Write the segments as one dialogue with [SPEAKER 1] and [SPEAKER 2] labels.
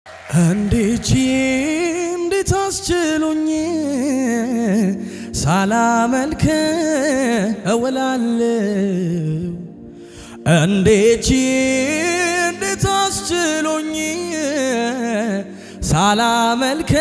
[SPEAKER 1] እንዴት እንዴት አስችሎኝ ሳላመልክ እውላለሁ እንዴት እንዴት አስችሎኝ ሳላመልክ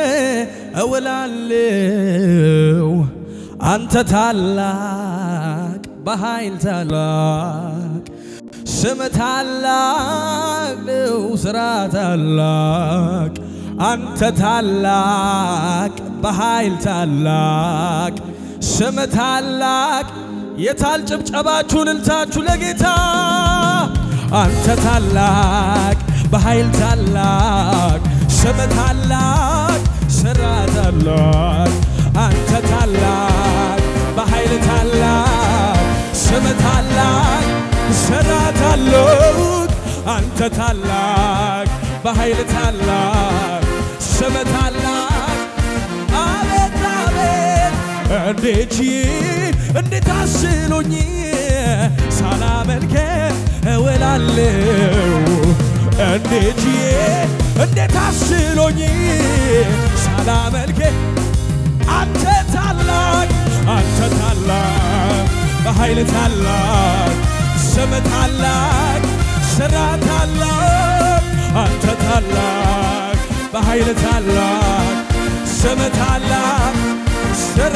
[SPEAKER 1] እውላለሁ አንተ ታላቅ በኃይል ታላቅ ስም ታላቅ ነው፣ ስራ ታላቅ፣ አንተ ታላቅ በኃይል ታላቅ፣ ስም ታላቅ። የታል ጭብጨባችሁን እልልታችሁ ለጌታ አንተ ታላቅ በኃይል ታላቅ፣ ስም ታላቅ፣ ስራ ታላቅ፣ አንተ ታላቅ በኃይል ታላቅ፣ ስም ታላቅ ስራት አለውት አንተ ታላቅ በኃይል ታላቅ ስም ታላቅ አቤት አቤት እንዴት እንዴት አስሎኝ ሳላመልከ እውላለሁ እንዴት እንዴት አስሎኝ ሳላመልከ አንተ ታላቅ አንተ ታላቅ በኃይል ታላቅ ስም ታላቅ ስራ ታላቅ አንተ ታላቅ በኃይል ታላቅ ስም ታላቅ ስራ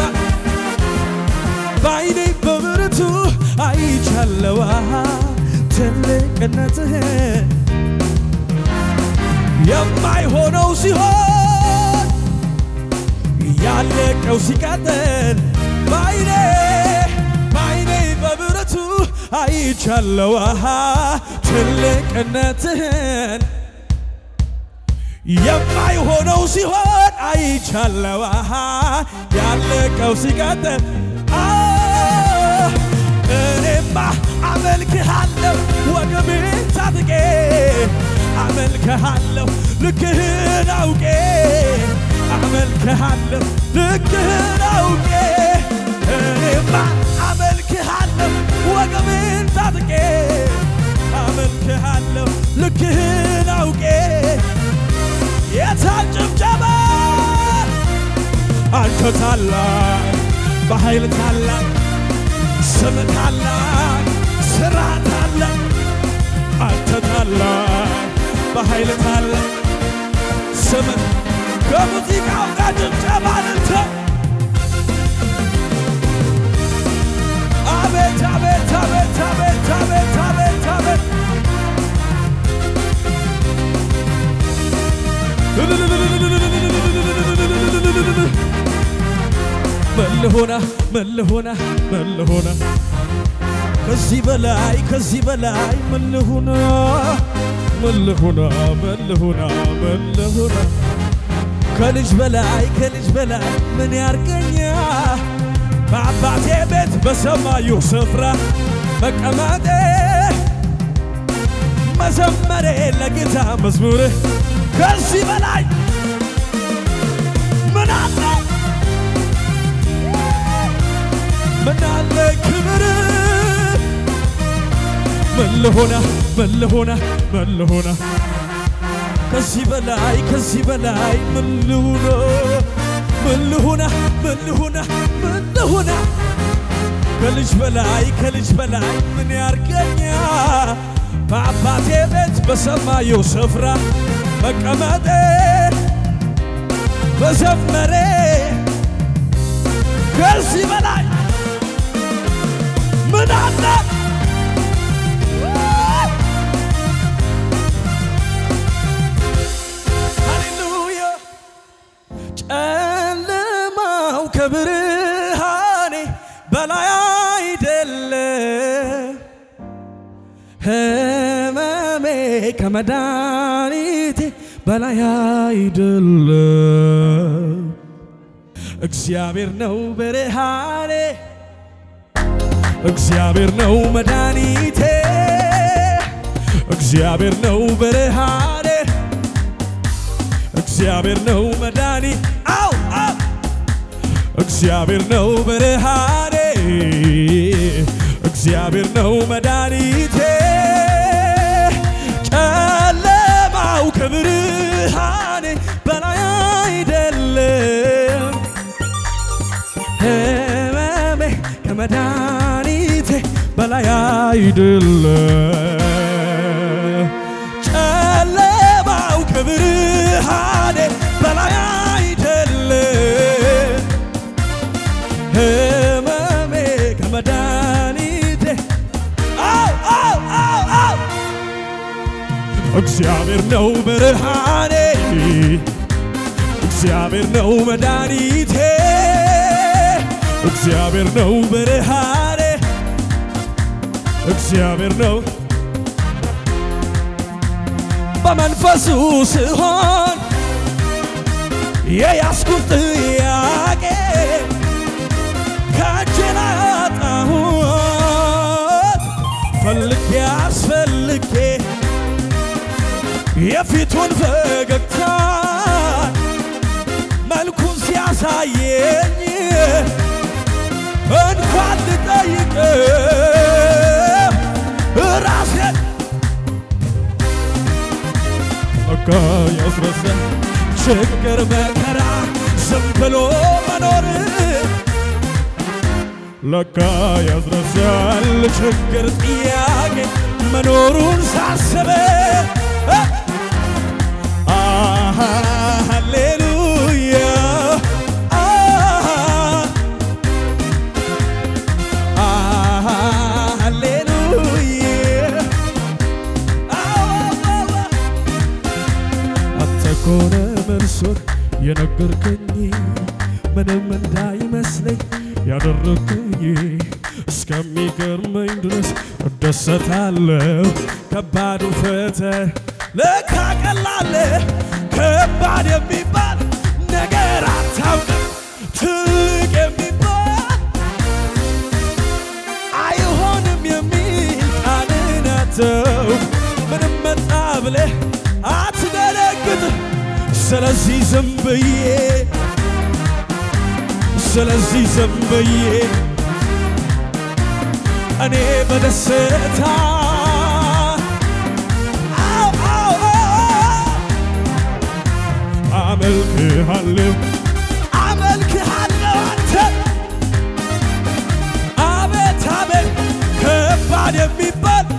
[SPEAKER 1] በዓይኔ በብርቱ አይቻለዋ ትልቅነትህ የማይሆነው ሲሆን ያለቀው ሲቀጥል በዓይኔ በዓይኔ በብረቱ አይቻለው ትልቅነትህን የማይሆነው ሲሆን አይቻለው ያለቀው ሲቀጥል እኔማ አመልክሃለሁ ወገቤን ታጥቄ አመልክሃለሁ ልክህን አውቄ አመልክሃለሁ ልክህን አውቄ እኔማ አመልክሃለሁ ወገቤን ታጥቄ አመልክሃለሁ ልክህን አውቄ የታል ጭብጨባ አንተ ታላቅ በኃይል ታላቅ ስም ታላቅ ስራ ታላቅ አንተ ታላቅ በኃይል ታላቅ ስም ከሙዚቃው ጋር ጭብጨባ ልንተ አቤት አቤት አቤት አቤት አቤት አቤት አቤት መልሆና መልሆና መልሆና ከዚህ በላይ ከዚህ በላይ መልሆና መልሆና መልሆና መልሆና ከልጅ በላይ ከልጅ በላይ ምን ያርገኛ በአባቴ ቤት በሰማዩ ስፍራ መቀመጤ መዘመሬ ለጌታ መዝሙር ከዚህ በላይ ምን አለ ምን አለ ክብር ምን ልሆና ምን ልሆና ምን ልሆና ከዚህ በላይ ከዚህ በላይ ምን ልሁና ምን ልሁና ምን ልሁና ምን ልሁና ከልጅ በላይ ከልጅ በላይ ምን ያርገኛ በአባቴ ቤት በሰማዩ ስፍራ መቀመጤ በዘመሬ ከዚህ በላይ ምን አለ ሃሌሉያ ጨለማው ከብርሃኔ በላይ አይደለም ህመሜ ከመድኃኒቴ በላይ አይደለም እግዚአብሔር ነው ብርሃኔ እግዚአብሔር ነው መድኃኒቴ እግዚአብሔር ነው ብርሃኔ እግዚአብሔር ነው መድኃኒ አው አው እግዚአብሔር ነው ብርሃኔ እግዚአብሔር ነው መድኃኒቴ ጨለማው ከብርሃኔ አይደለም ጨለማው ከብርሃኔ በላይ አይደለም ህመሜ ከመድኃኒቴ አው አው አው አው እግዚአብሔር ነው ብርሃኔ እግዚአብሔር ነው መድኃኒቴ እግዚአብሔር ነው ብርሃኔ እግዚአብሔር ነው በመንፈሱ ስሆን የያዝኩት ጥያቄ ከእጄ ላይ አጣሁት ፈልጌ አስፈልጌ የፊቱን ፈገግታ መልኩን ሲያሳየኝ እንኳን ልጠይቀው ራሴን በቃ ያስረሳል ችግር መከራ ዝም ብሎ መኖር ለካ ያስረሳል ችግር ጥያቄ መኖሩን ሳስበ አሃ ሃሌሉያ አሃ አሃ ሃሌሉያ አዎ አንተ ኮነ መልሶን የነገርከኝ ምንም እንዳይመስለኝ ያደረግከኝ እስከሚገርመኝ ድረስ እደሰታለሁ። ከባዱ ፈተና ለካ ቀላል ከባድ የሚባል ነገር አታውቅም። ትልቅ የሚባል አይሆንም የሚል ቃልን አተው ምንም መጣ ብለህ አትደነግጥ። ስለዚህ ዝም ብዬ ስለዚህ ዝም ብዬ እኔ በደስታ አው አው አው አመልክሃለሁ አመልክሃለሁ አንተ አቤት አቤት ከባድ የሚባል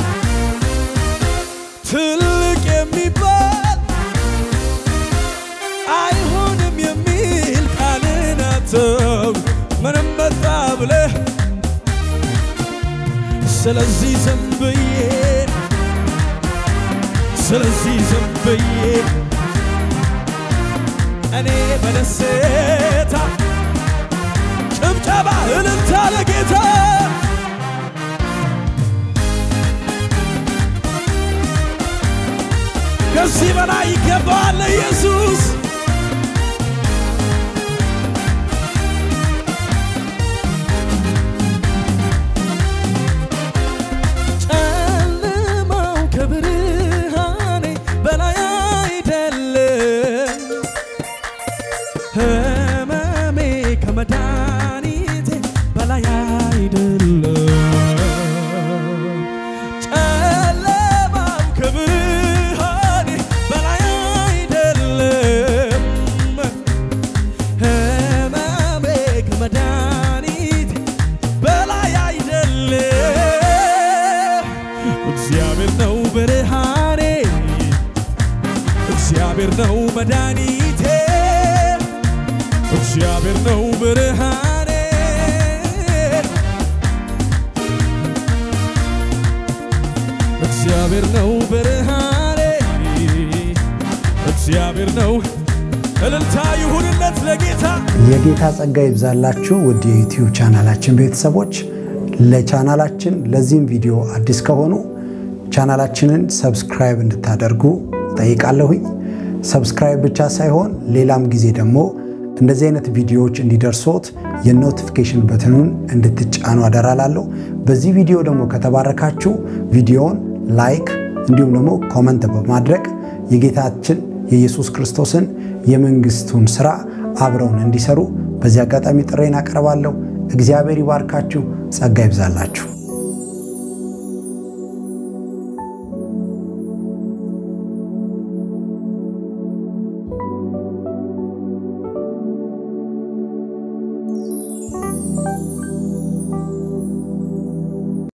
[SPEAKER 1] ትልቅ የሚባል አይሆንም የሚል ቃልን አተው ምንም መጣ ብለህ ስለዚህ ዝም ብዬ ስለዚህ ዝም ብዬ እኔ በደስታ ጭብጨባ እልልታ ለጌታ ከዚህ በላይ ይገባዋል ለኢየሱስ ጨለማው ከብርሃኔ በላይ አይደለም ህመሜ ከመድኃኒቴ በላይ አይደለም ጨለማው ከብርሃኔ በላይ አይደለም ህመሜ ከመድኃኒቴ በላይ አይደለም እግዚአብሔር ነው ብርሃኔ እግዚአብሔር ነው መድኃኒቴ እግዚአብሔር ነው ብርሃኔ እግዚአብሔር ነው ብርሃኔ እግዚአብሔር ነው እልልታ ይሁንለት ለጌታ
[SPEAKER 2] የጌታ ጸጋ ይብዛላችሁ ውድ የዩቲዩብ ቻናላችን ቤተሰቦች። ለቻናላችን ለዚህም ቪዲዮ አዲስ ከሆኑ ቻናላችንን ሰብስክራይብ እንድታደርጉ ጠይቃለሁኝ። ሰብስክራይብ ብቻ ሳይሆን ሌላም ጊዜ ደግሞ እንደዚህ አይነት ቪዲዮዎች እንዲደርሶት የኖቲፊኬሽን በትኑን እንድትጫኑ አደራላለሁ። በዚህ ቪዲዮ ደግሞ ከተባረካችሁ ቪዲዮውን ላይክ እንዲሁም ደግሞ ኮመንት በማድረግ የጌታችን የኢየሱስ ክርስቶስን የመንግስቱን ስራ አብረውን እንዲሰሩ በዚህ አጋጣሚ ጥሬን አቀርባለሁ። እግዚአብሔር ይባርካችሁ፣ ጸጋ ይብዛላችሁ።